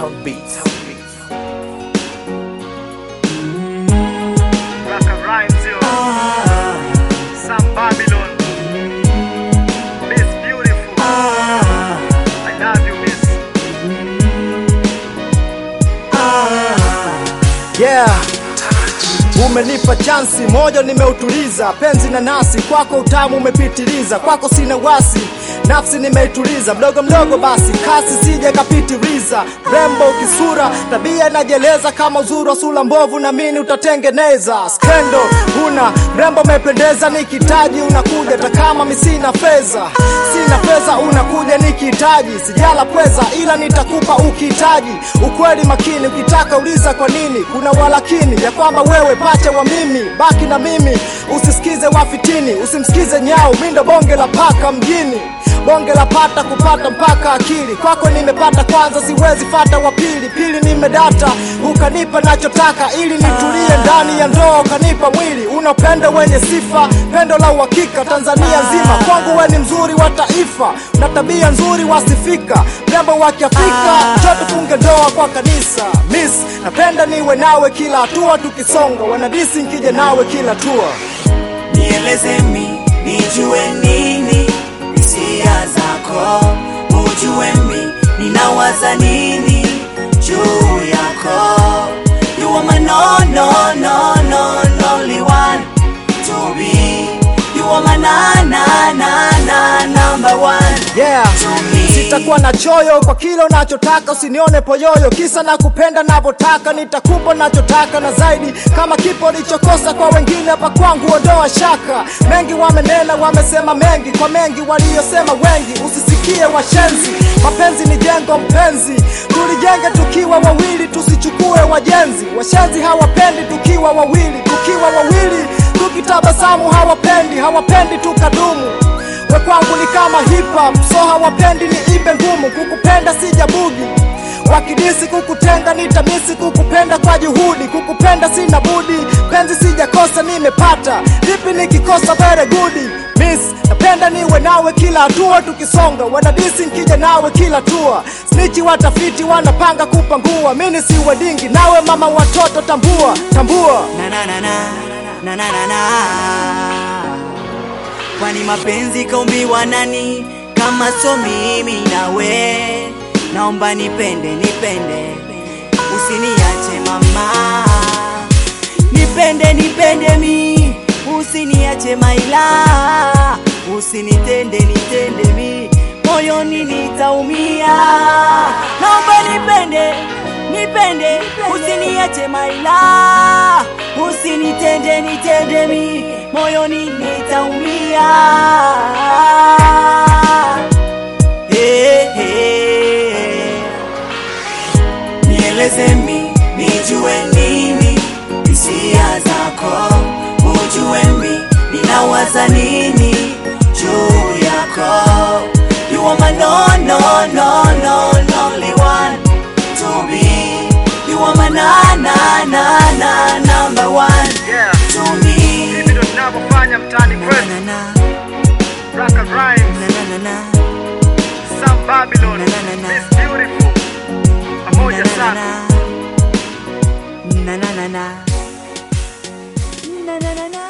Town Beats. Raka Rhymes, yo. Sam Babylon. Miss Beautiful. I love you, Miss. Yeah. Umenipa chansi, moyo nimeutuliza, penzi na nasi, kwako utamu umepitiliza, kwako sina wasi, nafsi nimeituliza, mdogo mdogo basi, kasi sije kapitiliza, rembo kisura, tabia inajeleza kama uzuri wa sura mbovu, na mini utatengeneza, skendo una mrembo umependeza, nikitaji unakuja, hata kama mi sina fedha, sina fedha unakuja nikihitaji, sijala pweza, ila nitakupa ukihitaji, ukweli makini, ukitaka uliza kwa nini, kuna walakini ya kwamba wewe pacha wa mimi, baki na mimi, usisikize wafitini, usimsikize nyau, mindo bonge la paka mjini bonge la pata kupata mpaka akili kwako nimepata kwanza, siwezi fata wa pili, pili nimedata, ukanipa nachotaka ili nitulie ndani ya ndoa, ukanipa mwili una upendo wenye sifa, pendo la uhakika Tanzania nzima, kwangu we ni mzuri wa taifa, na tabia nzuri wasifika, mrembo wa Kiafrika, njoo tufunge ndoa kwa kanisa. Miss, napenda niwe nawe kila hatua, tukisonga wanadisi nkija nawe kila tua nieleze mi nijue nini hisia zako ujue mi ninawaza nini juu yako you are my no no no no no only one to be you are my na na na na number one yeah. to me Sitakuwa na choyo kwa kile unachotaka, usinione poyoyo, kisa na kupenda navyotaka, nitakupa nachotaka na zaidi, kama kipo lichokosa kwa wengine, hapa kwangu ondoa shaka. Mengi wamenena, wamesema mengi, kwa mengi waliyosema wengi, usisikie washenzi. Mapenzi ni jengo mpenzi, tulijenge tukiwa wawili, tusichukue wajenzi. Washenzi hawapendi tukiwa wawili, tukiwa wawili tukitabasamu hawapendi, hawapendi tukadumu we kwangu ni kama hip hop, so hawapendi ni ipe ngumu, kukupenda sijabugi wakidisi kukutenga nitamisi kukupenda kwa juhudi, kukupenda sina budi, penzi sijakosa nimepata, vipi nikikosa very good miss, napenda niwe nawe kila hatua tukisonga, wanadisi nkija nawe kila tua, snichi watafiti wanapanga kupangua, mini si wedingi nawe mama watoto, tambua tambua na na na na na na na na kwani mapenzi kaumbiwa nani kama so mimi nawe naomba nipende nipende usiniache mama nipende nipende mi usiniache maila usinitende nitende mi moyoni nitaumia naomba nipende nipende usiniache maila usinitende nitende mi moyoni nitaumia hey, hey. nieleze mi nijue nini hisia zako ujue mi ninawaza nini juu yako you are my no no no no lonely one to be you are my na na na na number one Yeah. to me Hivi ndo tunavyofanya mtaani na kwetu. na na Raka Rhymes, na na na na Sam Babylon. Na, na, na, na. Miss Beautiful. Pamoja sana. na na na na na na na na